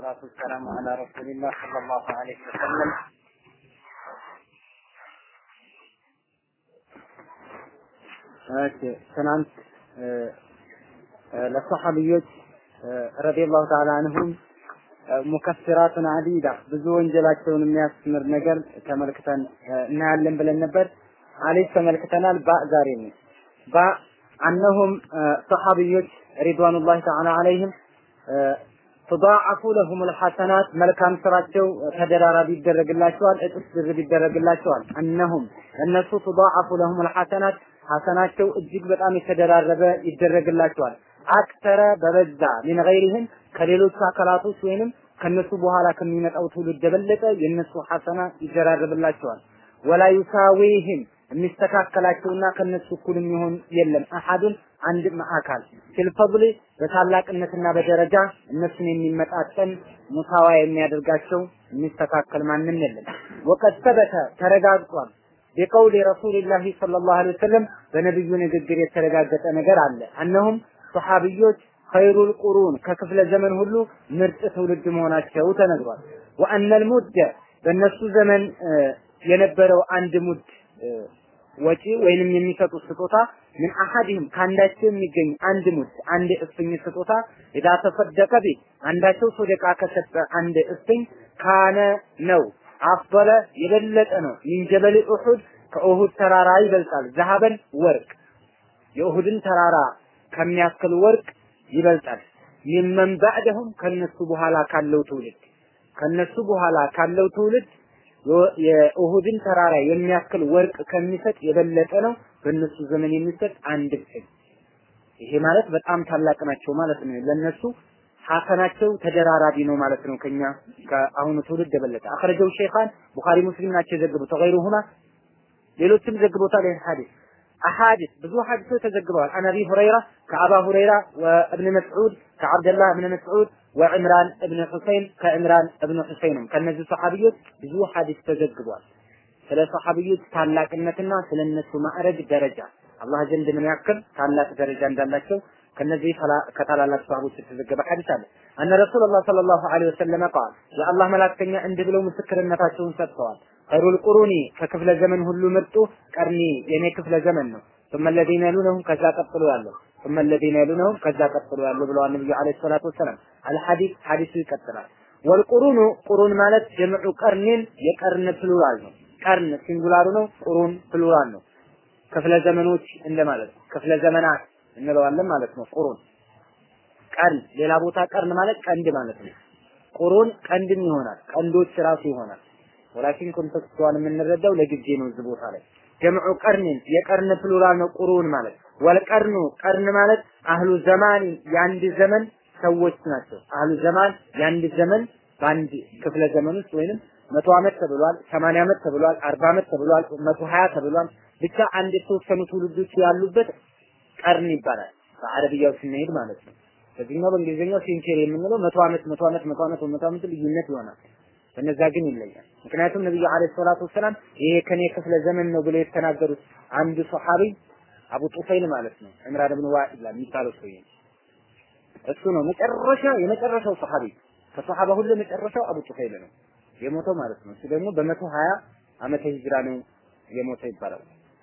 والصلاة والسلام على رسول الله صلى الله عليه وسلم እሺ ትናንት ለሰሐቢዮች ረዲየላሁ ተዓላ አንሁም ሙከፍራቱን አዲዳ ብዙ ወንጀላቸውን የሚያስምር ነገር ተመልክተን እናያለን ብለን ነበር። አሊፍ ተመልክተናል። ባ ዛሬ ነው። ባ አነሁም ሰሐቢዮች ሪድዋኑላሂ ተዓላ አለይህም ትዳዓፉ ለሁም ልሐሰናት መልካም ስራቸው ተደራራቢ ይደረግላቸዋል፣ እጥፍ ድርብ ይደረግላቸዋል። እነሁም እነሱ ትዳዓፉ ለሁም ልሐሰናት ሐሰናቸው እጅግ በጣም የተደራረበ ይደረግላቸዋል። አክተረ በበዛ ሚን ገይሪህም ከሌሎቹ አካላቶች ወይንም ከነሱ በኋላ ከሚመጣው ትውልድ የበለጠ የነሱ ሐሰና ይደራረብላቸዋል። ወላ ዩሳዊህም የሚስተካከላቸውና ከነሱ እኩል የሚሆን የለም። አሐዱን አንድም አካል ፊልፈضል በታላቅነትና በደረጃ እነሱን የሚመጣጠን ሙሳዋ የሚያደርጋቸው የሚስተካከል ማንም የለም። ወቀድ ሰበተ ተረጋግጧል ቢቀውል ረሱልላህ ሰለላሁ ዐለይሂ ወሰለም በነብዩ ንግግር የተረጋገጠ ነገር አለ። እነሁም ሰሐቢዮች ኸይሩል ቁሩን ከክፍለ ዘመን ሁሉ ምርጥ ትውልድ መሆናቸው ተነግሯል። ወአነል ሙደ በእነሱ ዘመን የነበረው አንድ ሙድ ወጪ ወይንም የሚሰጡት ስጦታ ምን አሐድህም ከአንዳቸው የሚገኝ አንድ ሙድ አንድ እፍኝ ስጦታ ኢዳ ተሰደቀ ቢ አንዳቸው ሶደቃ ከሰጠ አንድ እፍኝ ካነ ነው አፍበለ የበለጠ ነው ሚን ጀበል ኡሁድ ከኡሁድ ተራራ ይበልጣል። ዘሀበን ወርቅ የኡሁድን ተራራ ከሚያክል ወርቅ ይበልጣል። ሚመን ባዕደሁም ከነሱ በኋላ ካለው ትውልድ ከነሱ በኋላ ካለው ትውልድ የኡሁድን ተራራ የሚያክል ወርቅ ከሚሰጥ የበለጠ ነው በእነሱ ዘመን የሚሰጥ አንድ ፍኝ። ይሄ ማለት በጣም ታላቅ ናቸው ማለት ነው። ለነሱ ሐሰናቸው ተደራራቢ ነው ማለት ነው። ከኛ ከአሁኑ ትውልድ የበለጠ አخرجው ሸይኻን ቡኻሪ ሙስሊም ናቸው የዘገቡት ወገይሩሁማ ሌሎችም ዘግቦታል ይህን ሐዲስ አሐዲስ ብዙ ሐዲሶች ተዘግበዋል። አን አቢ ሁረይራ ከአባ ሁረይራ ወእብን መስዑድ ከዓብደላህ እብን መስዑድ ወዕምራን እብን ሁሰይን ከዕምራን እብን ሁሰይንም ከነዚህ ሰሐቢዮች ብዙ ሐዲስ ተዘግቧል። ስለ ሰሐቢዮች ታላቅነትና ስለ እነሱ ማዕረግ ደረጃ አላህ ዘንድ ምን ያክል ታላቅ ደረጃ እንዳላቸው ከነዚህ ከታላላቅ ሰሃቦች የተዘገበ ሐዲስ አለ። አነ ረሱላህ ሰለላሁ ዐለይሂ ወሰለም ቃል የአላህ መላክተኛ እንዲህ ብለው ምስክርነታቸውን ሰጥተዋል። ኸይሩል ቁሩኒ ከክፍለ ዘመን ሁሉ ምርጡ ቀርኒ የኔ ክፍለ ዘመን ነው። ثم الذين يلونهم ከዛ ቀጥሎ ያለው ثم الذين يلونهم ከዛ ቀጥሎ ያለው ብለዋል ነብዩ አለይሂ ሰላቱ ወሰላም። አልሐዲስ ሐዲሱ ይቀጥላል። ወልቁሩኑ ቁሩን ማለት ጀምዑ ቀርኒን የቀርን ፕሉራል ነው። ቀርን ሲንጉላሩ ነው። ቁሩን ፕሉራል ነው። ክፍለ ዘመኖች እንደማለት ክፍለ ዘመናት እንለዋለን ማለት ነው። ቁሩን ቀርን ሌላ ቦታ ቀርን ማለት ቀንድ ማለት ነው። ቁሩን ቀንድም ይሆናል። ቀንዶች ራሱ ይሆናል። ወላኪን ኮንቴክስቱዋን የምንረዳው ለጊዜ ነው። እዚህ ቦታ ላይ ጀምዑ ቀርኒን የቀርን ፕሉራል ነው። ቁሩን ማለት ወልቀርኑ ቀርን ማለት አህሉ ዘማን የአንድ ዘመን ሰዎች ናቸው። አህሉ ዘማን የአንድ ዘመን በአንድ ክፍለ ዘመን ውስጥ ወይንም መቶ ዓመት ተብሏል፣ ሰማንያ ዓመት ተብሏል፣ አርባ ዓመት ተብሏል፣ መቶ ሀያ ተብሏል። ብቻ አንድ የተወሰኑ ትውልዶች ያሉበት ቀርን ይባላል። በአረብያው ስንሄድ ማለት ነው። በዚህኛው በእንግሊዝኛው ሴንቸሪ የምንለው መቶ ዓመት መቶ ዓመት መቶ ዓመት መቶ ዓመት ልዩነት ይሆናል። በነዛ ግን ይለያል። ምክንያቱም ነብዩ አለይሂ ሰላቱ ወሰላም ይሄ ከኔ ክፍለ ዘመን ነው ብለው የተናገሩት አንዱ ሶሐቢ አቡ ጡፈይል ማለት ነው ዕምራን ብን ዋኢላ የሚባለው ሰውዬ እሱ ነው መጨረሻ የመጨረሻው ሶሐቢ ከሶሐባ ሁሉ መጨረሻው አቡ ጡፈይል ነው የሞተው ማለት ነው። እሱ ደግሞ በመቶ ሀያ ዓመተ ሂጅራ ነው የሞተው ይባላል።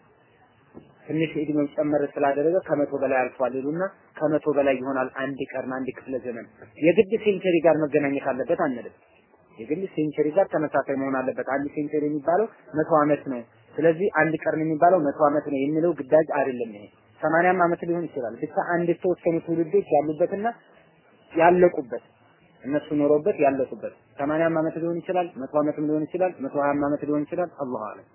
ትንሽ እድሜው ጨመር ስላደረገ ከመቶ በላይ አልፏል ይሉና ከመቶ በላይ ይሆናል አንድ ቀርን አንድ ክፍለ ዘመን የግድ ሴንቸሪ ጋር መገናኘት አለበት አንልም። የግድ ሴንቸሪ ጋር ተመሳሳይ መሆን አለበት። አንድ ሴንቸሪ የሚባለው መቶ ዓመት ነው። ስለዚህ አንድ ቀርን የሚባለው መቶ ዓመት ነው የሚለው ግዳጅ አይደለም። ይሄ ሰማንያም ዓመት ሊሆን ይችላል። ብቻ አንድ የተወሰኑ ትውልዶች ያሉበትና ያለቁበት እነሱ ኖሮበት ያለቁበት ሰማንያም ዓመት ሊሆን ይችላል፣ መቶ ዓመትም ሊሆን ይችላል፣ መቶ ሀያም ዓመት ሊሆን ይችላል። አላሁ አለም።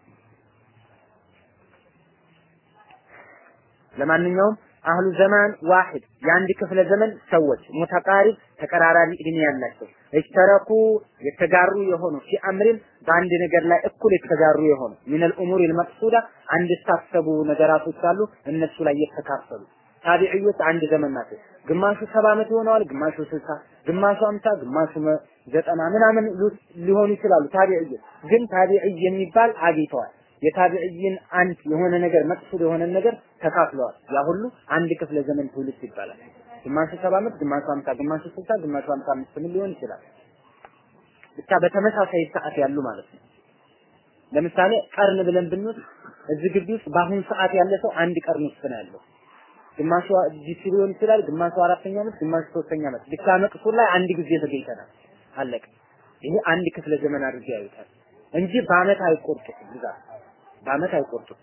ለማንኛውም አህሉ ዘማን ዋሂድ የአንድ ክፍለ ዘመን ሰዎች ሙተቃሪብ ተቀራራቢ እድሜ ያላቸው እሽተረኩ የተጋሩ የሆኑ ፊ አምሪን በአንድ ነገር ላይ እኩል የተጋሩ የሆኑ ሚነል ኡሙር ልመቅሱዳ አንድ የታሰቡ ነገራቶች አሉ እነሱ ላይ የተካፈሉ ታቢዕዮች አንድ ዘመን ናቸው። ግማሹ ሰባ ዓመት ይሆነዋል፣ ግማሹ ስልሳ ግማሹ አምሳ ግማሹ ዘጠና ምናምን ሊሆኑ ይችላሉ። ታቢዕዮች ግን ታቢዕይ የሚባል አግኝተዋል። የታቢዕይን አንድ የሆነ ነገር መቅሱድ የሆነ ነገር ተካፍለዋል። ያ ሁሉ አንድ ክፍለ ዘመን ትውልድ ይባላል። ግማሹ ሰባ ዓመት፣ ግማሹ ሀምሳ፣ ግማሹ ስልሳ፣ ግማሹ ሀምሳ አምስት ምን ሊሆን ይችላል። ብቻ በተመሳሳይ ሰዓት ያሉ ማለት ነው። ለምሳሌ ቀርን ብለን ብንወስድ እዚህ ግቢ ውስጥ በአሁኑ ሰዓት ያለ ሰው አንድ ቀርን ውስጥ ነው ያለው። ግማሹ ዲሲ ሊሆን ይችላል፣ ግማሹ አራተኛ ዓመት፣ ግማሹ ሶስተኛ ዓመት። ብቻ መቅሱር ላይ አንድ ጊዜ ተገኝተናል። አለቀ። ይሄ አንድ ክፍለ ዘመን አድርገው ያዩታል እንጂ በአመት አይቆርጡትም። ብዛት በአመት አይቆርጡትም።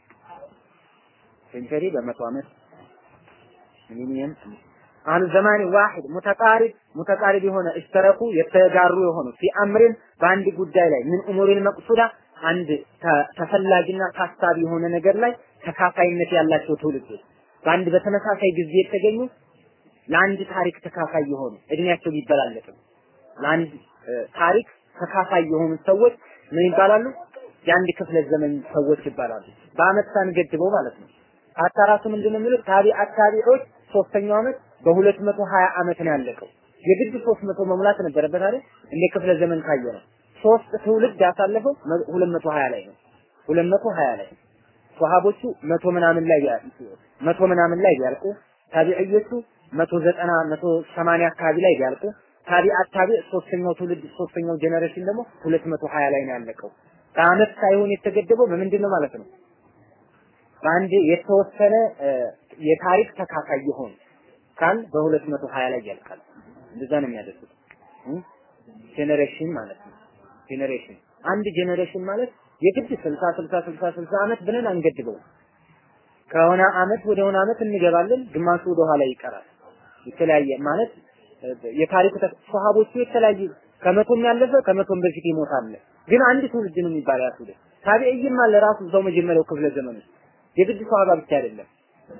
ሴንቸሪ በመቶ ዓመት ሚሊኒየም አን ዘማኒ ዋሂድ ሙተቃሪብ ሙተቃሪብ የሆነ እሽተረኩ የተጋሩ የሆኑ ፊ አምሪን በአንድ ጉዳይ ላይ ምን ኡሙሪል መቅሱዳ አንድ ተፈላጊና ታሳቢ የሆነ ነገር ላይ ተካፋይነት ያላቸው ትውልዶች በአንድ በተመሳሳይ ጊዜ የተገኙ ለአንድ ታሪክ ተካፋይ የሆኑ እድሜያቸው ቢበላለጥም ለአንድ ታሪክ ተካፋይ የሆኑ ሰዎች ምን ይባላሉ? የአንድ ክፍለ ዘመን ሰዎች ይባላሉ። በአመት ሳንገድበው ማለት ነው። አታራቱ ምንድን ነው የሚሉት? ታቢ አታቢዎች ሶስተኛው አመት በሁለት መቶ ሀያ አመት ነው ያለቀው። የግድ ሶስት መቶ መሙላት ነበረበት አይደል? እንደ ክፍለ ዘመን ካየ ነው። ሶስት ትውልድ ያሳለፈው ሁለት መቶ ሀያ ላይ ነው። ሁለት መቶ ሀያ ላይ ሷሃቦቹ መቶ ምናምን ላይ መቶ ምናምን ላይ ቢያልቁ ታቢዕዮቹ መቶ ዘጠና መቶ ሰማንያ አካባቢ ላይ ቢያልቁ ታቢዓት ታቢዕ ሶስተኛው ትውልድ ሶስተኛው ጀነሬሽን ደግሞ ሁለት መቶ ሀያ ላይ ነው ያለቀው። በአመት ሳይሆን የተገደበው በምንድን ነው ማለት ነው? በአንድ የተወሰነ የታሪክ ተካፋይ የሆኑ ካል በሁለት መቶ ሀያ ላይ ያልቃል። እንደዛ ነው የሚያደርጉት ጄኔሬሽን ማለት ነው። ጄኔሬሽን አንድ ጄኔሬሽን ማለት የግድ ስልሳ ስልሳ ስልሳ ስልሳ አመት ብለን አንገድበው። ከሆነ አመት ወደ ሆነ አመት እንገባለን፣ ግማሹ ወደ ኋላ ይቀራል። የተለያየ ማለት የታሪኩ ሰሃቦቹ የተለያዩ ከመቶም ያለፈ ከመቶም በፊት ይሞታል። ግን አንድ ትውልድ ነው የሚባል ያ ትውልድ ታቢዕይም አለ ራሱ እዛው መጀመሪያው ክፍለ ዘመን ውስጥ የግድ ሰሃባ ብቻ አይደለም።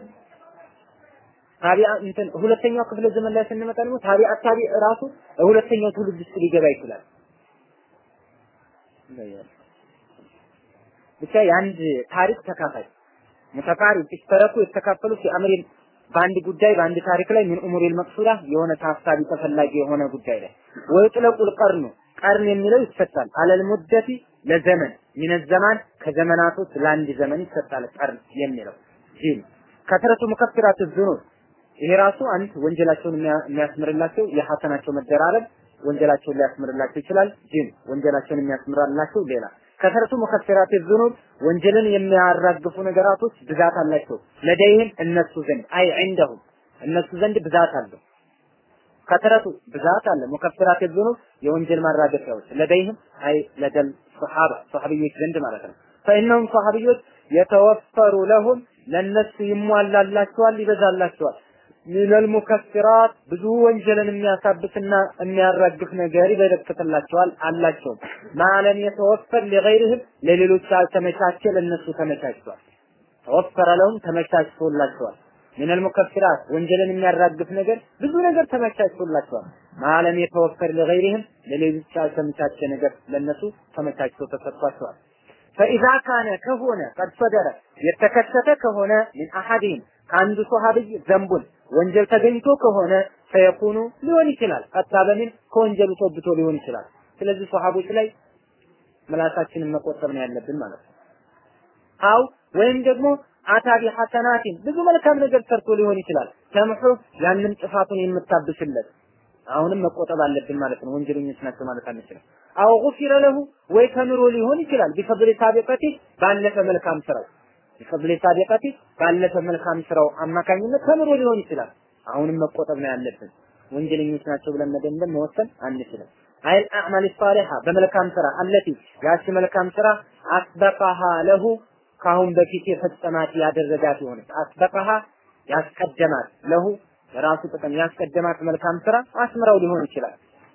ታቢዓ እንትን ሁለተኛው ክፍለ ዘመን ላይ ስንመጣ ደግሞ ታቢዓ ታቢዕ ራሱ ሁለተኛው ትውልድ ውስጥ ሊገባ ይችላል። ብቻ የአንድ ታሪክ ተካፋይ ሙተቃሪብ ሲተረኩ የተካፈሉት የአምሪን በአንድ ጉዳይ በአንድ ታሪክ ላይ ምን ኡሙሪል መቅሱዳ የሆነ ታሳቢ ተፈላጊ የሆነ ጉዳይ ላይ ወይጥለቁል ቀርኑ ቀርን የሚለው ይሰጣል አለል ሙደቲ ለዘመን ሚነ ዘማን ከዘመናቶች ለአንድ ዘመን ይሰጣል ቀርን የሚለው ጂም ከትረቱ ሙከፍራት ዙኑብ ይሄ ራሱ አንድ ወንጀላቸውን የሚያስምርላቸው የሐሰናቸው መደራረብ ወንጀላቸውን ሊያስምርላቸው ይችላል። ጂም ወንጀላቸውን የሚያስምርላቸው ሌላ ከሰረቱ ሙከፍራት ዙኑብ ወንጀልን የሚያራግፉ ነገራቶች ብዛት አላቸው። ለደይህም እነሱ ዘንድ አይ ዐንደሁም እነሱ ዘንድ ብዛት አለው። ከሰረቱ ብዛት አለ። ሙከፍራት ዙኑብ የወንጀል ማራገፊያዎች ለደይህም አይ ለደል ሱሐባ ሱሐቢዮች ዘንድ ማለት ነው። ፈኢነሁም ሱሐቢዮች የተወፈሩ ለሁም ለነሱ ይሟላላቸዋል፣ ይበዛላቸዋል። ሚነል ሙከፍራት ብዙ ወንጀልን የሚያሳብትና የሚያራግፍ ነገር ይበረክትላቸዋል አላቸው። ማለም የተወፈር ለገይርህም ለሌሎች ያልተመቻቸ ለነሱ ተመቻችቷል። ተወፈረ ለሁም ተመቻችቶላቸዋል። ሚነል ሙከፍራት ወንጀልን የሚያራግፍ ነገር ብዙ ነገር ተመቻችቶላቸዋል። ማለም የተወፈር ለገይርህም ለሌሎች ያልተመቻቸ ነገር ለነሱ ተመቻችቶ ተሰጥቷቸዋል። ፈኢዛ ካነ ከሆነ ቀድ ሰደረ የተከሰተ ከሆነ ሚን አሐዲህም ከአንዱ ሶሃብይ ዘንቡን ወንጀል ተገኝቶ ከሆነ ፈየኩኑ ሊሆን ይችላል ቀጣ በሚን ከወንጀሉ ተወብቶ ሊሆን ይችላል። ስለዚህ ሶሃቦች ላይ ምላሳችንን መቆጠብ ነው ያለብን ማለት ነው። አው ወይም ደግሞ አታቢ ሐሰናቲን ብዙ መልካም ነገር ሰርቶ ሊሆን ይችላል። ተምሑ ያንን ጥፋቱን የምታብስለት አሁንም መቆጠብ አለብን ማለት ነው። ወንጀለኞች ናቸው ማለት አንችልም። አው ጉፊረ ለሁ ወይ ተምሮ ሊሆን ይችላል ቢፈድሊ ሳቢቀቲ ባለፈ መልካም ስራው ቢፈድሊ ሳቢቀቲ ባለፈ መልካም ስራው አማካኝነት ተምሮ ሊሆን ይችላል። አሁንም መቆጠብ ነው ያለብን። ወንጀለኞች ናቸው ብለን መደምደም መወሰን አንችልም። አይል አዕማል ሷሊሃ በመልካም ስራ አለቲ ያቺ መልካም ስራ አስበቃሃ ለሁ ካሁን በፊት የፈጸማት ያደረጋት የሆነች አስበቃሃ ያስቀደማት ለሁ ለራሱ ጥቅም ያስቀደማት መልካም ስራ አስምረው ሊሆን ይችላል።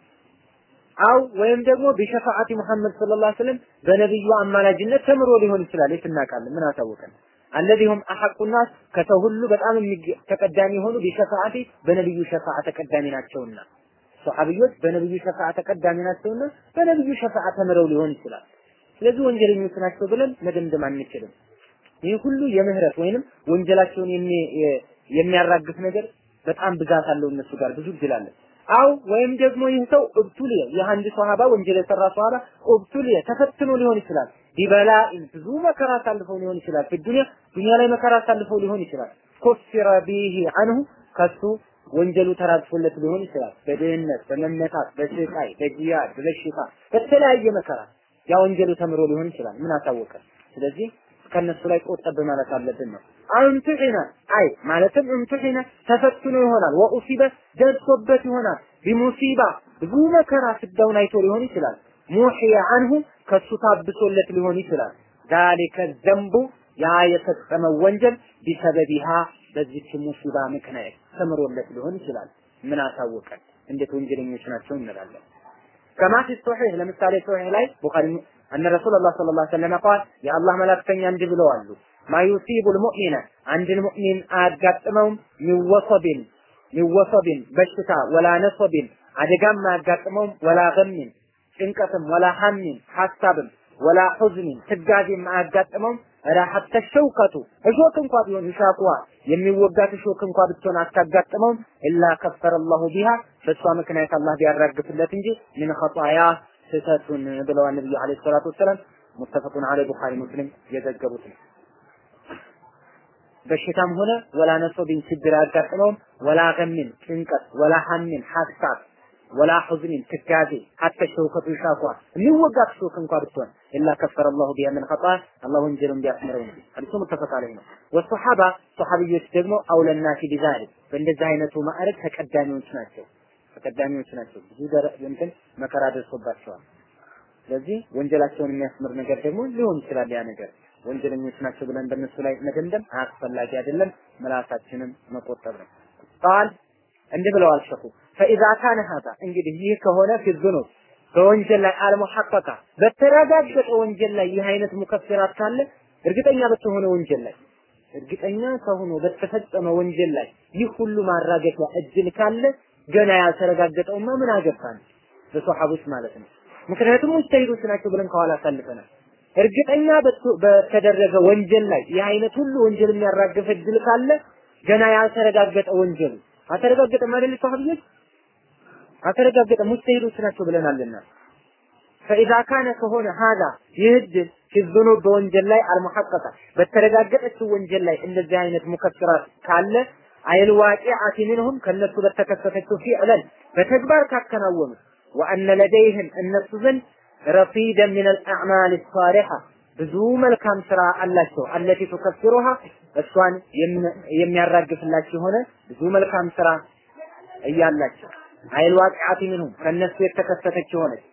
አው ወይም ደግሞ ቢሸፋዓቲ ሙሐመድ ሰለላሁ ዐለይሂ ወሰለም በነብዩ አማላጅነት ተምሮ ሊሆን ይችላል። የት እናውቃለን? ምን አሳወቀን? አለዚሁም አሐቁ ናስ ከሰው ሁሉ በጣም ተቀዳሚ የሆኑ ቢሸፋዓቲ በነብዩ ሸፋዓ ተቀዳሚ ናቸውና ሶሐቢዮች በነብዩ ሸፋዓ ተቀዳሚ ናቸውና በነብዩ ሸፋዓ ተምረው ሊሆን ይችላል። ስለዚህ ወንጀለኞች ናቸው ብለን መደምደም አንችልም። ይህ ሁሉ የምህረት ወይንም ወንጀላቸውን የሚያራግፍ ነገር በጣም ብዛት አለው እነሱ ጋር ብዙ እድል አለ። አው ወይም ደግሞ ይህ ሰው እብቱልየ የአንድ ሷሃባ ወንጀል የሰራ ሷሃባ እብቱልየ ተፈትኖ ሊሆን ይችላል። ቢበላ ብዙ መከራ አሳልፈው ሊሆን ይችላል። በዱንያ ዱንያ ላይ መከራ አሳልፈው ሊሆን ይችላል። ኩፍረ ቢሂ አንሁ ከሱ ወንጀሉ ተራግፎለት ሊሆን ይችላል። በድህነት፣ በመመታት፣ በስቃይ፣ በጂያድ፣ በበሽታ፣ በተለያየ መከራ ያ ወንጀሉ ተምሮ ሊሆን ይችላል። ምን አሳወቀ? ስለዚህ ከነሱ ላይ ቆጠብ ማለት አለብን ነው። አንቱሒነ አይ ማለትም እንቱሒነ ተፈትኖ ይሆናል። ወኡሲበ ደርሶበት ይሆናል። ቢሙሲባ ብዙ መከራ ስዳውን አይቶ ሊሆን ይችላል። ሙሕየ አንሁ ከሱ ታብሶለት ሊሆን ይችላል። ዛሊከ ዘንቡ ያ የፈጸመው ወንጀል ቢሰበቢሃ በዚች ሙሲባ ምክንያት ተምሮለት ሊሆን ይችላል። ምን አሳወቀን? እንዴት ወንጀለኞች ናቸው እንላለን። ከማ ፊ ሶሒህ ለምሳሌ ሶሒህ ላይ ቡኻሪ አነ ረሱላላህ ሰለላሁ ዐለይሂ ወሰለም ቃል የአላህ መላእክተኛ እንዲህ ብለዋሉ ማ ዩሲቡል ሙእሚነ አንድን ሙእሚን አያጋጥመውም ሚወሰቢን ሚወሰቢን በሽታ ወላ ነሰቢን አደጋም አያጋጥመውም ወላ ገሚን ጭንቀትም ወላ ሐሚን ሐሳብም ወላ ሑዝኒን ትጋዜም አያጋጥመውም ኧረ ሐተ ሸውከቱ እሾክ እንኳ ቢሆን ይሻቁዋ የሚወጋት እሾክ እንኳ ብትሆን አታጋጥመውም ኢላ ከፈረ አላሁ ቢሃ በእሷ ምክንያት አላህ ቢያራግፍለት እንጂ ምን ኸጣያ ስህተቱን ብለዋል ነብዩ አለይሂ ሰላቱ ወሰላም ሙተፈቁን አለይ ቡኻሪ ሙስሊም የዘገቡት ነው። በሽታም ሆነ ወላ ነሶቢን ችግር አያጋጥመውም ወላ ገሚን ጭንቀት ወላ ሐሚን ሐሳብ ወላ ሑዝኒን ትካዜ ሐተ ሸውከቱ ይሻኳ የሚወጋት ሾክ እንኳ ብትሆን ኢላ ከፈረ አላሁ ቢሃ ምን ኸጣ አላህ ወንጀሉን ቢያስምረው ነው። ሐዲሱ ሙተፈቅ አለይህ ነው። ወሰሐባ ሰሐቢዮች ደግሞ አውለናሲ ቢዛሊክ በእንደዚህ አይነቱ ማዕረግ ተቀዳሚዎች ናቸው። ተቀዳሚዎች ናቸው። ብዙ እንትን መከራ ደርሶባቸዋል። ስለዚህ ወንጀላቸውን የሚያስምር ነገር ደግሞ ሊሆን ይችላል። ያ ነገር ወንጀለኞች ናቸው ብለን በእነሱ ላይ መደምደም አያስፈላጊ አይደለም። ምላሳችንን መቆጠብ ነው። ቃል እንዲህ ብለዋል ሸኹ ፈኢዛ ካነ ሀዛ እንግዲህ ይህ ከሆነ ፊዝኑብ በወንጀል ላይ አልሙሐቀቃ በተረጋገጠ ወንጀል ላይ ይህ አይነት ሙከፍራት ካለ እርግጠኛ በተሆነ ወንጀል ላይ እርግጠኛ ከሆነ በተፈጸመ ወንጀል ላይ ይህ ሁሉ ማራገፊያ እድል ካለ ገና ያልተረጋገጠውማ ምን አገባን በሶሐቦች ማለት ነው። ምክንያቱም ሙጅተሂዶች ናቸው ብለን ከኋላ አሳልፈናል። እርግጠኛ በተደረገ ወንጀል ላይ ይህ አይነት ሁሉ ወንጀል የሚያራግፍ እድል ካለ ገና ያልተረጋገጠ ወንጀሉ አልተረጋገጠም አይደል? ሰሃቢዎች አልተረጋገጠም፣ ሙጅተሂዶች ናቸው ብለናልና ፈኢዛ ካነ ከሆነ ሀዛ ይህ እድል ፊዝኑ በወንጀል ላይ አልሙሐቀቃ በተረጋገጠችው ወንጀል ላይ እንደዚህ አይነት ሙከፍራት ካለ አይል ዋቂዓቲ ሚንሁም ከነሱ በተከሰተችው ፊዕለን በተግባር ካከናወኑ ወአነ ለደይህም እነሱ ዘንድ ረፊደን ሚን አልአዕማል ሳሊሐ ብዙ መልካም ስራ አላቸው። አለቲ ቱከፍሩሃ እሷን የሚያራግፍላቸው የሆነ ብዙ መልካም ስራ እያላቸው አይል ዋቂዓቲ ሚንሁም ከነሱ የተከሰተች የሆነች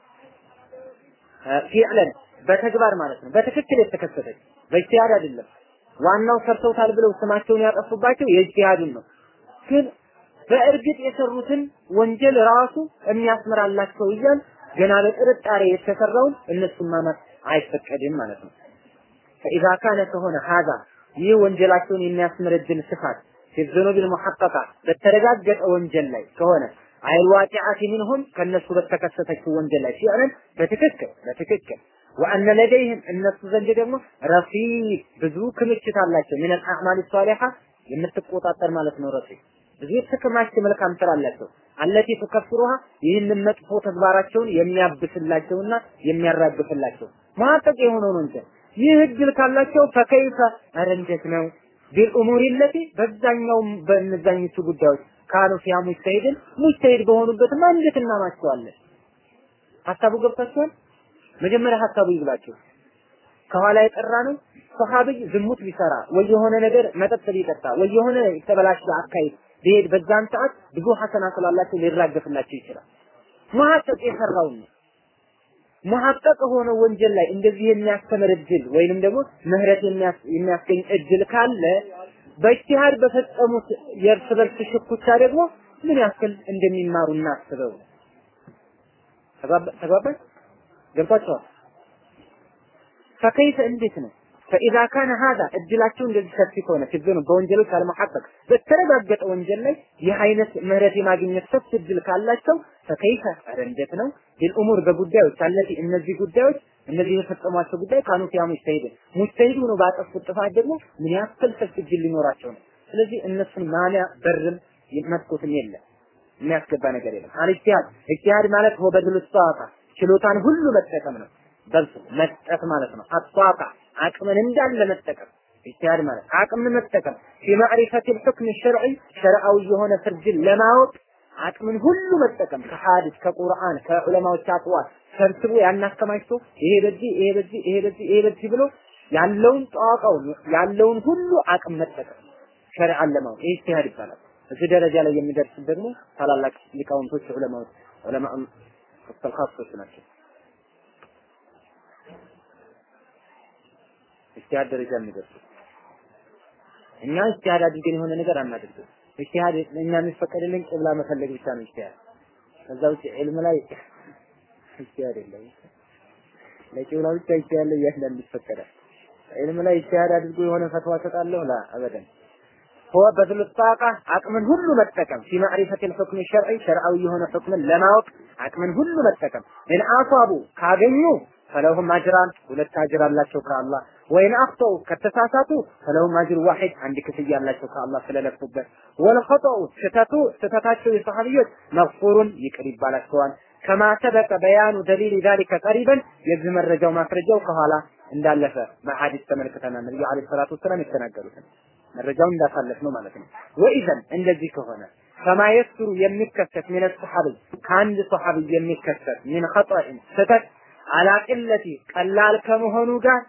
ፊዕለን በተግባር ማለት ነው። በትክክል የተከሰተች በኢጅቲሃድ አይደለም። ዋናው ሰርተውታል ብለው ስማቸውን ያጠፉባቸው የኢጅቲሃዱን ነው። ግን በእርግጥ የሰሩትን ወንጀል ራሱ የሚያስምራላቸው እያል ገና በጥርጣሬ የተሰራውን እነሱን ማመት አይፈቀድም ማለት ነው። ፈኢዛ ካነ ከሆነ ሀዛ ይህ ወንጀላቸውን የሚያስምር እድል ስፋት ፊዝኑቢል ሙሐቀቃ በተረጋገጠ ወንጀል ላይ ከሆነ አይል ዋቂዓቲ ሚንሁም ከነሱ በተከሰተችው ወንጀል ላይ ሲሆን በትክክል በትክክል ወአነ ለደይህም እነሱ ዘንድ ደግሞ ረፊቅ ብዙ ክምችት አላቸው ምን አዕማል ሷሊሐ የምትቆጣጠር ማለት ነው ረፊቅ ብዙ የተከማቸ መልካም ስራ አላቸው አለቲ ተከፍሩሃ ይህንን መጥፎ ተግባራቸውን የሚያብስላቸውና የሚያራግፍላቸው ማጠቅ የሆነው ነው እንጂ ይህ እድል ካላቸው ፈከይፈ ኧረ እንዴት ነው ቢልኡሙሪ ለቲ በዛኛው በእነዛኞቹ ጉዳዮች ካኑ ፊያ ሙጅተሂድን ሙጅተሂድ በሆኑበትማ እንዴት እናማቸዋለን? ሀሳቡ ገብታችኋል? መጀመሪያ ሀሳቡ ይብላችሁ። ከኋላ የጠራ ነው ሰሃቢይ ዝሙት ቢሰራ ወይ የሆነ ነገር መጠጥ ቢጠጣ ወይ የሆነ የተበላሸ አካሄድ ቢሄድ በዛን ሰዓት ብዙ ሐሰና ስላላቸው ሊራገፍላቸው ይችላል። መሐቀቅ የሰራውን ነው። መሐቀቅ ሆነ ወንጀል ላይ እንደዚህ የሚያስተምር እድል ወይንም ደግሞ ምህረት የሚያስገኝ እድል ካለ በኢጅቲሃድ በፈጸሙት የእርስ በርስ ሽኩቻ ደግሞ ምን ያክል እንደሚማሩ እናስበው። ተግባባን? ገብቷቸዋል? ፈከይፈ እንዴት ነው ፈኢዛ ካነ ሀዛ እድላቸው እንደዚህ ሰፊ ከሆነ ፊዝኑ በወንጀሎች አልመሐቀቅ በተረጋገጠ ወንጀል ላይ ይህ አይነት ምህረት የማግኘት ሰፊ እድል ካላቸው ፈከይፈ ኧረ እንዴት ነው ቢልኡሙር በጉዳዮች አለቲ እነዚህ ጉዳዮች እነዚህ የፈጸሟቸው ጉዳይ ካኑ ፊያ ሙጅተሂድ ሙጅተሂድ ሆኖ ባጠፉት ጥፋት ደግሞ ምን ያክል ሰፊ እድል ሊኖራቸው ነው። ስለዚህ እነሱን ማንያ በርም መስኮትም የለም የሚያስገባ ነገር የለም። አልኢጅቲሃድ ኢጅቲሃድ ማለት ሆ በድሉ ሷቃ ችሎታን ሁሉ መጠቀም ነው። በልቶ መስጠት ማለት ነው። አጧቃ አቅምን እንዳለ መጠቀም ኢጅቲሃድ ማለት አቅምን መጠቀም ፊ ልሑክም ሸርዒ ሸርዓዊ የሆነ ፍርድን ለማወቅ አቅምን ሁሉ መጠቀም ከሐዲስ ከቁርአን ከዑለማዎች አቅዋል ሰብስቦ ያን አከማችቶ ይሄ በዚህ ይሄ በዚህ ይሄ በዚህ ይሄ በዚህ ብሎ ያለውን ጠዋቃውን ያለውን ሁሉ አቅም መጠቀም ሸሪዓን ለማወቅ ይህ ኢጅቲሃድ ይባላል። እዚህ ደረጃ ላይ የሚደርስ ደግሞ ታላላቅ ሊቃውንቶች ዑለማዎች ዑለማ ተልኻሶች ናቸው። ኢጅቲሃድ ደረጃ የሚደርሱ እኛ ኢጅቲሃድ አድርገን የሆነ ነገር አናደርግም። ኢጅቲሃድ እኛ የሚፈቀድልን ቂብላ መፈለግ ብቻ ነው ኢጅቲሃድ። ከዛ ውጭ ዒልም ላይ ኢጅቲሃድ የለም። ለቂብላ ብቻ ኢጅቲሃድ ላይ እያንዳንዱ ይፈቀዳል። ዒልም ላይ ኢጅቲሃድ አድርጎ የሆነ ፈትዋ ሰጣለሁ ላ አበደን هو በዝሉ ጣቃ አቅምን ሁሉ መጠቀም ፊ ማዕሪፈት الحكم الشرعي ሸርዓዊ የሆነ ሁክምን ለማወቅ አቅምን ሁሉ መጠቀም ኢን አሷቡ ካገኙ ፈለሁም አጅራን ሁለት አጅር አላቸው ከአላህ ወይን አኽጠው ከተሳሳቱ ፈለሁም አጅር ዋሂድ አንድ ክፍያ አላቸው ከአላህ ስለለፉበት ወልኸጠኡ ስህተቱ ስህተታቸው የሰሐቢዎች መግፉሩን ይቅር ይባላቸዋል ከማ ሰበቀ በያኑ ደሊል ዛሊከ ቀሪበን የዚህ መረጃው ማስረጃው ከኋላ እንዳለፈ በሐዲስ ተመልክተናል ነብዩ አለይሂ ሰላቱ ወሰላም የተናገሩትን መረጃውን እንዳሳለፍ ነው ማለት ነው ወኢዘን እንደዚህ ከሆነ ከማ የስሩ የሚከሰት ምን ሰሐቢ ከአንድ ሰሐቢ የሚከሰት ምን ኸጠኢን ስህተት አላቅለቲ ቀላል ከመሆኑ ጋር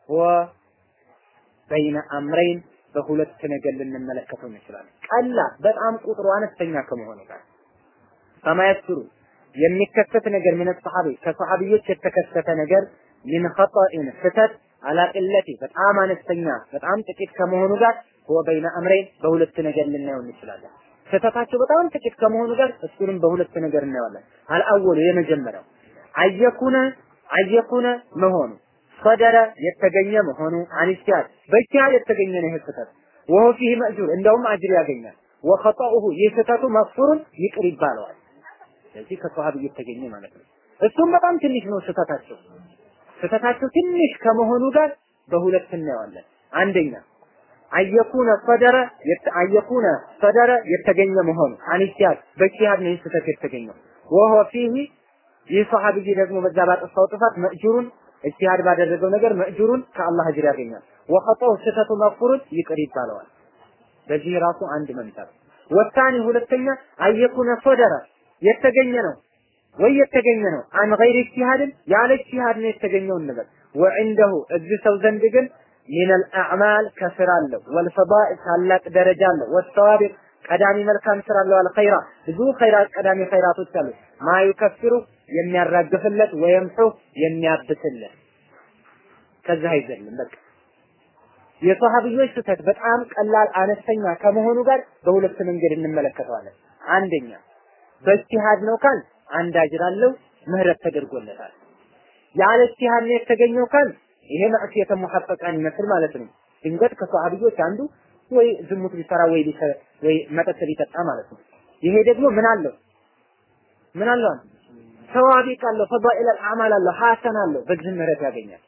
ወበይነ አምረይን በሁለት ነገር ልንመለከተው እንችላለን። ቀላል በጣም ቁጥሩ አነስተኛ ከመሆኑ ጋር ከማያስሩ የሚከሰት ነገር ምን ሰሐቢ ከሰሐቢዎች የተከሰተ ነገር ምን ኸጠኢን ስህተት አላቅለቲ በጣም አነስተኛ በጣም ጥቂት ከመሆኑ ጋር ወበይነ አምረይን በሁለት ነገር ልናየው እንችላለን። ስህተታቸው በጣም ጥቂት ከመሆኑ ጋር እሱንም በሁለት ነገር እናየዋለን። አልአወሉ የመጀመሪያው አየኩነ አየኩነ መሆኑ ሰደረ የተገኘ መሆኑ አንስቲያድ በእጅቲሃድ የተገኘ ነው ይህ ስህተት ወሆ ፊህ መእጁር እንደውም አጅር ያገኛል ወኸጠኡሁ ይህ ስህተቱ መግፉሩን ይቅር ይባለዋል ስለዚህ ከሰሃቢ የተገኘ ማለት ነው እሱም በጣም ትንሽ ነው ስህተታቸው ስህተታቸው ትንሽ ከመሆኑ ጋር በሁለት እናየዋለን አንደኛ አየኩነ ሰደረ አየኩነ ሰደረ የተገኘ መሆኑ አንስቲያድ በእጅቲሃድ ነው ይህ ስህተት የተገኘው ወሆ ፊህ ይህ ሰሃቢይ ደግሞ በዛ ባጠፋው ጥፋት መእጁሩን እጅቲሃድ ባደረገው ነገር መእጁሩን ከአላህ እጅር ያገኛል። ወኸጠው ስህተቱ መግፉሩን ይቅር ይባለዋል። በዚህ ራሱ አንድ መምታት። ወታኒ ሁለተኛ አየኩነ ሶደረ የተገኘ ነው ወይ የተገኘ ነው አን ገይር እጅቲሃድን ያለ እጅቲሃድ ነው የተገኘው እንበል ወዕንደሁ እዚህ ሰው ዘንድ ግን ሚነል አዕማል ከስራ አለው ወልፈዳኢል ታላቅ ደረጃ አለው ወሰዋቢቅ ቀዳሚ መልካም ስራ አለው አልኸይራ ብዙ ኸይራት ቀዳሚ ኸይራቶች አሉ ማዩከፍሩ የሚያራግፍለት ወየምሑ የሚያብስለት ከዛ አይዘልም በቃ የሰሃቢዎች ስህተት በጣም ቀላል አነስተኛ ከመሆኑ ጋር በሁለት መንገድ እንመለከተዋለን አንደኛ በእጅቲሃድ ነው ካል አንድ አጅር አለው ምህረት ተደርጎለታል ያለ እጅቲሃድ ነው የተገኘው ካል ይሄ ማዕሲየተ ሙሐቀቃን ይመስል ማለት ነው ድንገት ከሰሃቢዎች አንዱ ወይ ዝሙት ቢሰራ ወይ ወይ መጠጥ ቢጠጣ ማለት ነው ይሄ ደግሞ ምን አለው ምን አለው ሰዋቢቅ አለው ፈዳኢል አልአዕማል አለው ሐሰን አለው በዚህ ምህረት ያገኛል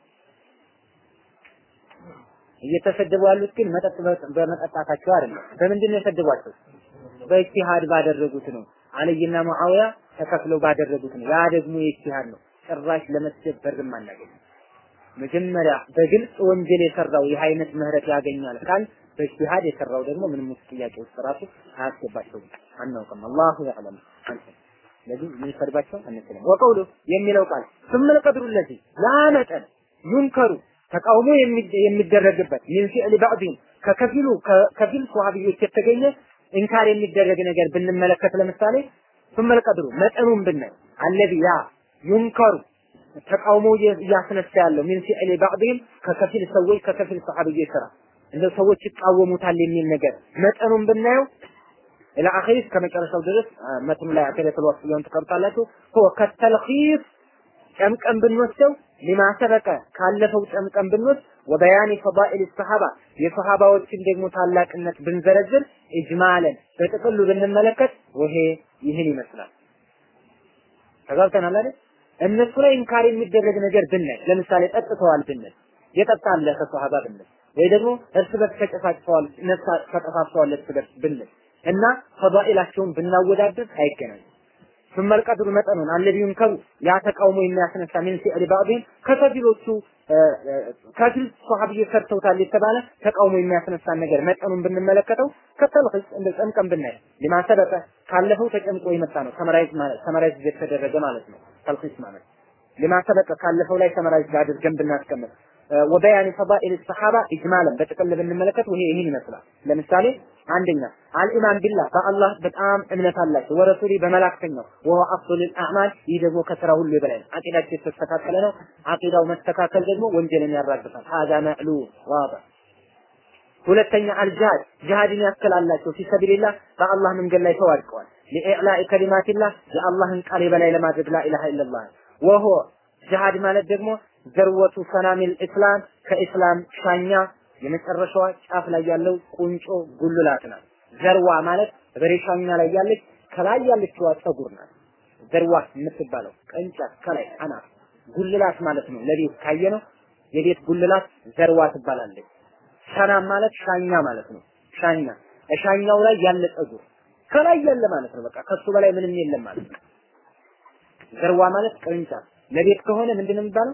እየተሰደቡ ያሉት ግን መጠጥ በመጠጣታቸው አይደለም በምንድን ነው የሰደቧቸው በኢጅቲሃድ ባደረጉት ነው አልይና ሙአዊያ ተከፍለው ባደረጉት ነው ያ ደግሞ የኢጅቲሃድ ነው ጭራሽ ለመስደብ በርም አናገኝም መጀመሪያ በግልጽ ወንጀል የሰራው ይህ አይነት ምህረት ያገኛል ካል በኢጅቲሃድ የሰራው ደግሞ ምንም ውስጥ ጥያቄ ውስጥ ራሱ አያስገባቸውም አናውቅም አላሁ ያዕለም አንተ ስለዚህ የምንሰድባቸው አንችልም ወቀውሉ የሚለው ቃል ስምል ቀድሩ ለዚህ ያ መጠን ዩንከሩ ተቃውሞ የሚደረግበት ሚን ፊዕል ባዕዲን ከከፊሉ ከፊል ሰሃቢዎች የተገኘ ኢንካር የሚደረግ ነገር ብንመለከት ለምሳሌ ስምል ቀድሩ መጠኑን ብናይ አለዚ ያ ዩንከሩ ተቃውሞ እያስነሳ ያለው ሚን ፊዕል ባዕዲን ከከፊል ሰዎች ከከፊል ሰሃቢዎች ስራ እንደ ሰዎች ይቃወሙታል የሚል ነገር መጠኑን ብናየው ኢላ አኺር ከመጨረሻው ድረስ መትኑ ላይ አከለተል ወስዮን ተቀርጣላችሁ ሆ ከተልኺስ ጨምቀን ብንወስደው ሊማ ሰበቀ ካለፈው ጨምቀን ብንወስድ ወበያኒ ፈዳኢል ሰሃባ የሰሃባዎችን ደግሞ ታላቅነት ብንዘረዝር ኢጅማለን በጥቅሉ ብንመለከት ይሄ ይህን ይመስላል። ተጋብተናል አይደል? እነሱ ላይ ኢንካር የሚደረግ ነገር ብናይ ለምሳሌ ጠጥተዋል ብንል የጠጣ አለ ከሰሃባ ብንል ወይ ደግሞ እርስ በርስ ተጨፋጭተዋል ነፍሳ ተጠፋፍተዋል እርስ በርስ ብንል እና ፈዳኢላቸውን ብናወዳድር አይገናኙም። ثم القدر መጠኑን الذي ينكر ያ ተቃውሞ የሚያስነሳ ምን ሲዕል ባዕድን ከከፊሎቹ ከፊል ሷሃቢይ ሰርተውታል የተባለ ተቃውሞ የሚያስነሳን ነገር መጠኑን ብንመለከተው ከተልኺስ እንደ ጨምቀን ብናይ ሊማ ሰበቀ ካለፈው ተጨምቆ የመጣ ነው። ሰመራይዝ ማለት ሰመራይዝ የተደረገ ማለት ነው። ተልኺስ ማለት ሊማ ሰበቀ ካለፈው ላይ ሰመራይዝ አድርገን ብናስቀምጥ ወበያን ፈዳኢል ሰሐባ ኢጅማለን በጥቅል ብንመለከት ይሄ ይህን ይመስላል። ለምሳሌ አንደኛ አልኢማን ቢላህ በአላህ በጣም እምነት አላቸው፣ ወረሱሊ በመላክተኛው ወሁ አፍሉል አዕማል ይህ ደግሞ ከስራ ሁሉ የበላይ ነው። አቂዳቸው የተስተካከለ ነው። አቂዳው መስተካከል ደግሞ ወንጀልን ያራግፋል። ሀዛ መዕሉ ዋض ሁለተኛ አልጂሃድ ጂሃድን ያስከላላቸው ፊሰቢልላህ በአላህ መንገድ ላይ ተዋድቀዋል። ሊኢዕላኢ ከሊማቲላህ የአላህን ቃል የበላይ ለማድረግ ላኢላሃ ኢለላህ ወሆ ጂሃድ ማለት ደግሞ ዘርወቱ ሰናሚል ኢስላም ከኢስላም ሻኛ የመጨረሻዋ ጫፍ ላይ ያለው ቁንጮ ጉልላት ናት። ዘርዋ ማለት በሬ ሻኛ ላይ ያለች ከላይ ያለችዋ ጸጉር ናት። ዘርዋ የምትባለው ቅንጫት ከላይ አናት ጉልላት ማለት ነው። ለቤት ካየ ነው የቤት ጉልላት ዘርዋ ትባላለች። ሰናም ማለት ሻኛ ማለት ነው። ሻኛ ሻኛው ላይ ያለ ጸጉር ከላይ ያለ ማለት ነው። በቃ ከሱ በላይ ምንም የለም ማለት ነው። ዘርዋ ማለት ቅርንጫፍ ለቤት ከሆነ ምንድነው የሚባለው?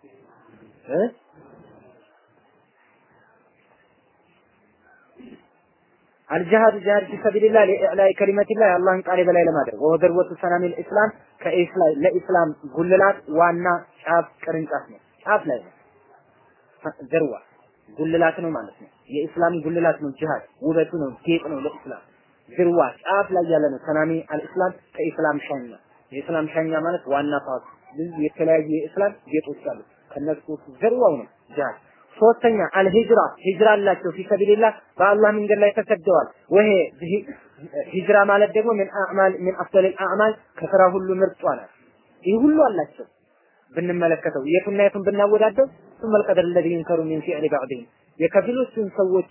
አልጂሃድ ጂሃድ ፊ ሰቢልላህ ለኢዕላኢ ከሊመቲላህ የአላህን ቃል የበላይ ለማድረግ ወደርወቱ ሰናሚል ኢስላም ከኢስላም ለኢስላም ጉልላት ዋና ጫፍ ቅርንጫፍ ነው። ጫፍ ላይ ነው። ዘርዋ ጉልላት ነው ማለት ነው። የኢስላም ጉልላት ነው። ጂሃድ ውበቱ ነው፣ ጌጥ ነው ለኢስላም። ዝርዋ ጫፍ ላይ ያለ ነው። ሰናሚ አልኢስላም ከኢስላም ሻኛ የኢስላም ሻኛ ማለት ዋና ፓርት ብዙ የተለያዩ የኢስላም ጌጦች አሉ። ከነሱ ዘርዋው ነው ጂሃድ። ሶስተኛ አልሂጅራ ሂጅራ አላቸው ፊሰቢልላህ በአላህ መንገድ ላይ ተሰደዋል። ወሄ ሂጅራ ማለት ደግሞ ምን አዕማል ምን አፍደል አዕማል ከስራ ሁሉ ምርጧ ናት። ይህ ሁሉ አላቸው ብንመለከተው የቱና የቱን ብናወዳደው ثم القدر الذي ينكر من فعل بعضهم የከፊሎቹን ሰዎች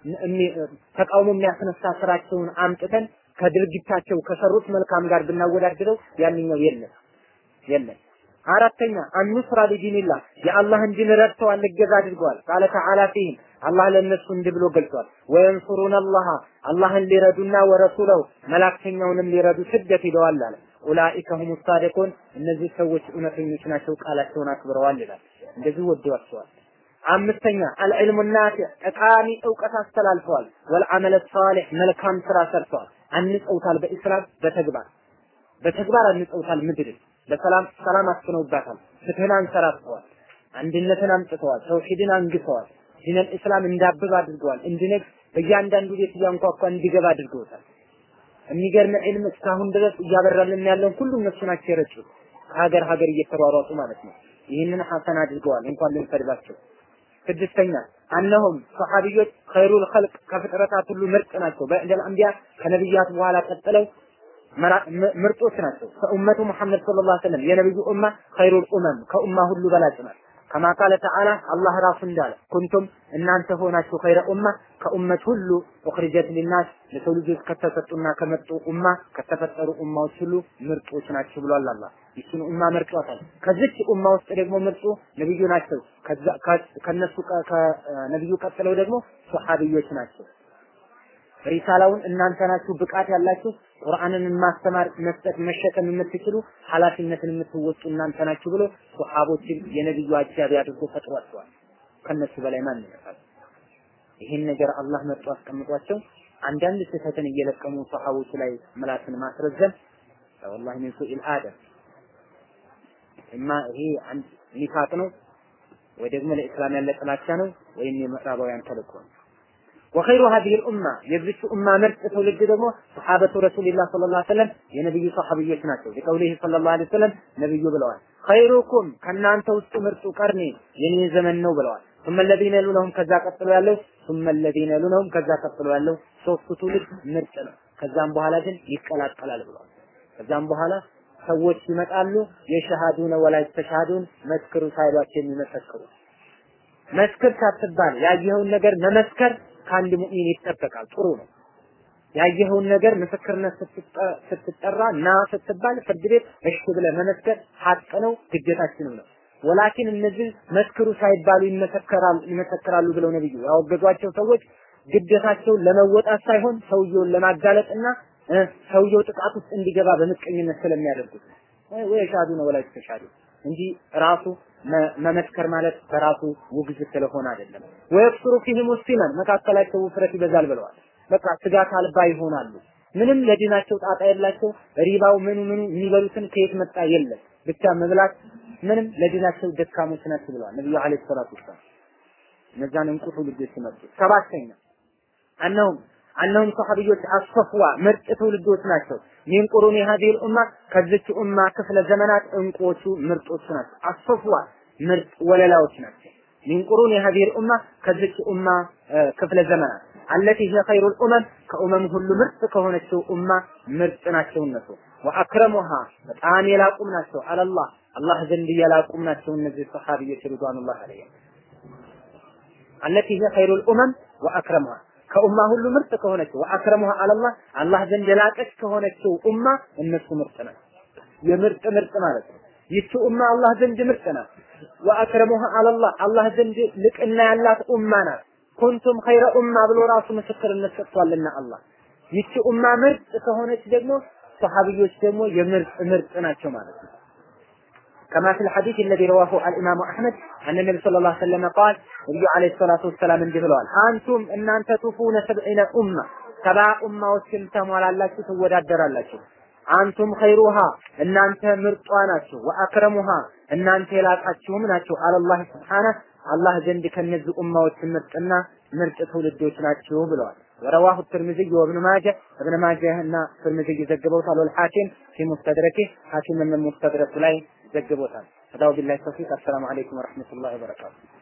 ተቃውሞ የሚያስነሳ ስራቸውን አምጥተን ከድርጊታቸው ከሰሩት መልካም ጋር ብናወዳድረው ያንኛው የለም የለም። አራተኛ አንስራ ሊዲንላህ የአላህን ዲን ረድተዋል፣ እገዛ አድርገዋል። ቃለ ተዓላ ፊህም አላህ ለእነሱ እንዲህ ብሎ ገልጿል። ወየንሱሩን አላህ አላህን ሊረዱና ወረሱለው መላክተኛውንም ሊረዱ ስደት ሂደዋል አለ። ኡላኢከ ሁሙ ሳዲቁን እነዚህ ሰዎች እውነተኞች ናቸው፣ ቃላቸውን አክብረዋል ይላል። እንደዚህ ወደዋቸዋል። አምስተኛ አልዕልሙ ናፊዕ ጠቃሚ እውቀት አስተላልፈዋል። ወልዓመለ ሳሊሕ መልካም ስራ ሰርተዋል። አንጸውታል በኢስላም በተግባር በተግባር አንጸውታል ምድርን በሰላም ሰላም አስፍነውባታል። ፍትህን አንሰራፍተዋል። አንድነትን አምጥተዋል። ተውሂድን አንግሰዋል። ዲነል ኢስላም እንዳብብ አድርገዋል። እንዲነግ በእያንዳንዱ ቤት እያንኳኳ እንዲገባ አድርገውታል። የሚገርም ዒልም እስካሁን ድረስ እያበራልን ያለውን ሁሉ እነሱ ናቸው የረጩት። ከሀገር ሀገር እየተሯሯጡ ማለት ነው። ይህንን ሐሰን አድርገዋል። እንኳን ልንሰድባቸው። ስድስተኛ አነሁም ሰሐቢዮች ኸይሩል ኸልቅ ከፍጥረታት ሁሉ ምርጥ ናቸው። በዕደል አንቢያ ከነቢያት በኋላ ቀጥለው ምርጦች ናቸው። ከኡመቱ ሙሐመድ ሰለላሁ ዐለይሂ ወሰለም የነብዩ ኡማ ኸይሩል ኡመም ከኡማ ሁሉ በላጭ ናት። ከማ ቃለ ተዓላ አላህ ራሱ እንዳለ ኩንቱም እናንተ ሆናችሁ ኸይረ ኡማ ከኡመት ሁሉ ኡኽሪጀት ሊናስ ለሰው ልጆች ከተሰጡና ከመጡ ኡማ ከተፈጠሩ ኡማዎች ሁሉ ምርጦች ናቸው ብሏል አላህ። ይችን ኡማ መርጧታል። ከዚች ኡማ ውስጥ ደግሞ ምርጡ ነብዩ ናቸው። ከነሱ ከነብዩ ቀጥለው ደግሞ ሱሐቢዮች ናቸው። ሪሳላውን እናንተ ናችሁ ብቃት ያላችሁ ቁርአንን ማስተማር መስጠት መሸከም የምትችሉ ኃላፊነትን የምትወጡ እናንተ ናችሁ ብሎ ሱሐቦችን የነብዩ አጃቢ አድርጎ ፈጥሯቸዋል። ከነሱ በላይ ማን ይመጣል? ይህን ነገር አላህ መርጦ አስቀምጧቸው አንዳንድ ስህተትን እየለቀሙ ሱሐቦች ላይ ምላስን ማስረዘም ወላሂ ምን ሱኢል አደም እማ ይሄ አንድ ኒፋቅ ነው ወይ ደግሞ ለኢስላም ያለ ጥላቻ ነው ወይም የምዕራባውያን ተልእኮ ነው። ወኸይሩ ሀዚህ ልኡማ የዚች ኡማ ምርጥ ትውልድ ደግሞ ሰሓበቱ ረሱልላህ ሰለላሁ ዐለይሂ ወሰለም የነብዩ ሰሓቢዮች ናቸው። ሊቀውሊህ ሰለላሁ ዐለይሂ ወሰለም ነብዩ ብለዋል፣ ኸይሩኩም ከእናንተ ውስጥ ምርጡ ቀርኔ የኔ ዘመን ነው ብለዋል። ثم الذين يلونهم ከዛ ቀጥሎ ያለው ثم الذين يلونهم ከዛ ቀጥሎ ያለው ሶስቱ ትውልድ ምርጥ ነው። ከዛም በኋላ ግን ይቀላቀላል ብለዋል። ከዛም በኋላ ሰዎች ይመጣሉ የሸሃዱነ ወላ ተሻሃዱን መስክሩ ሳይሏቸው የሚመሰክሩ መስክር ሳትባል ያየኸውን ነገር መመስከር ከአንድ ሙእሚን ይጠበቃል። ጥሩ ነው። ያየኸውን ነገር ምስክርነት ስትጠራ ና ስትባል ፍርድ ቤት እሺ ብለህ መመስከር ሀቅ ነው፣ ግዴታችንም ነው። ወላኪን እነዚህ መስክሩ ሳይባሉ ይመሰከራሉ ይመሰክራሉ ብለው ነብዩ ያወገዟቸው ሰዎች ግዴታቸውን ለመወጣት ሳይሆን ሰውየውን ለማጋለጥና ሰውየው ጥቃት ውስጥ እንዲገባ በምቀኝነት ስለሚያደርጉት ወይ ሻዱ ነው ወላይ ተሻዱ እንጂ ራሱ መመስከር ማለት በራሱ ውግዝ ስለሆነ አይደለም። ወይክስሩ ፊህም ሙስሊማን መካከላቸው ውፍረት ይበዛል ብለዋል። በቃ ስጋት አልባ ይሆናሉ። ምንም ለዲናቸው ጣጣ የላቸው። ሪባው ምኑ ምኑ የሚበሉትን ከየት መጣ የለም። ብቻ መብላት ምንም ለዲናቸው ደካሞች ናቸው ብለዋል ነብዩ አለይሂ ሰላቱ ወሰላም። እነዛን እንቁ ትውልዶች ሲመጡ ሰባተኛ አነሁም አነሁም ሰሐቢዮች አስፈፍዋ ምርጥ ትውልዶች ናቸው። ሚን ቁሩኒ ሀዲል ኡማ ከዚች ኡማ ክፍለ ዘመናት እንቁዎቹ ምርጦቹ ናቸው። አስፈፍዋ ምርጥ ወለላዎች ናቸው። ሚን ቁሩኒ ሀዲል ኡማ ከዚች ኡማ ክፍለ ዘመናት አለቲ ሂየ ኸይሩል ኡመም ከኡመም ሁሉ ምርጥ ከሆነችው ኡማ ምርጥ ናቸው እነሱ። ወአክረሙሃ በጣም የላቁም ናቸው። አለላህ አላህ ዘንድ የላቁም ናቸው እነዚህ ሰሐቢዮች ሪድዋኑላህ ዐለይሂም አለቲ ሂየ ኸይሩል ኡመም ወአክረሙሃ ከኡማ ሁሉ ምርጥ ከሆነችው ወአክረሙሃ አለላህ አላህ ዘንድ የላቀች ከሆነችው ኡማ እነሱ ምርጥ ናቸው። የምርጥ ምርጥ ማለት ነው። ይቺ ኡማ አላህ ዘንድ ምርጥ ናት። ወአክረሙሃ አለላህ አላህ ዘንድ ልቅና ያላት ኡማ ናት። ኩንቱም ኸይረ ኡማ ብሎ ራሱ ምስክርነት ሰጥቷልና አላህ ይቺ ኡማ ምርጥ ከሆነች ደግሞ ሰሐቢዮች ደግሞ የምርጥ ምርጥ ናቸው ማለት ነው። كما في الحديث الذي رواه الإمام أحمد أن النبي صلى الله عليه وسلم قال النبي عليه الصلاة والسلام እንዲህ ብለዋል አንቱም እናንተ ቱፉነ ሰብዒነ ኡማ ሰባ ኡማዎችን ተሟላላችሁ ትወዳደራላችሁ አንቱም ኸይሩሃ እናንተ ምርጧ ናችሁ ወአክረሙሃ እናንተ የላቃችሁም ናችሁ አለላህ ስብሓነ አላህ ዘንድ ከነዚህ ኡማዎች ምርጥና ምርጥ ትውልዶች ናችሁ ብለዋል ورواه الترمذي وابن ماجه ابن ماجه እና ትርሚዚ ዘግበውታል والحاكم في مستدركه حاكم من المستدرك ላይ ዘግቦታል። هذا بالله التوفيق السلام عليكم ورحمة الله وبركاته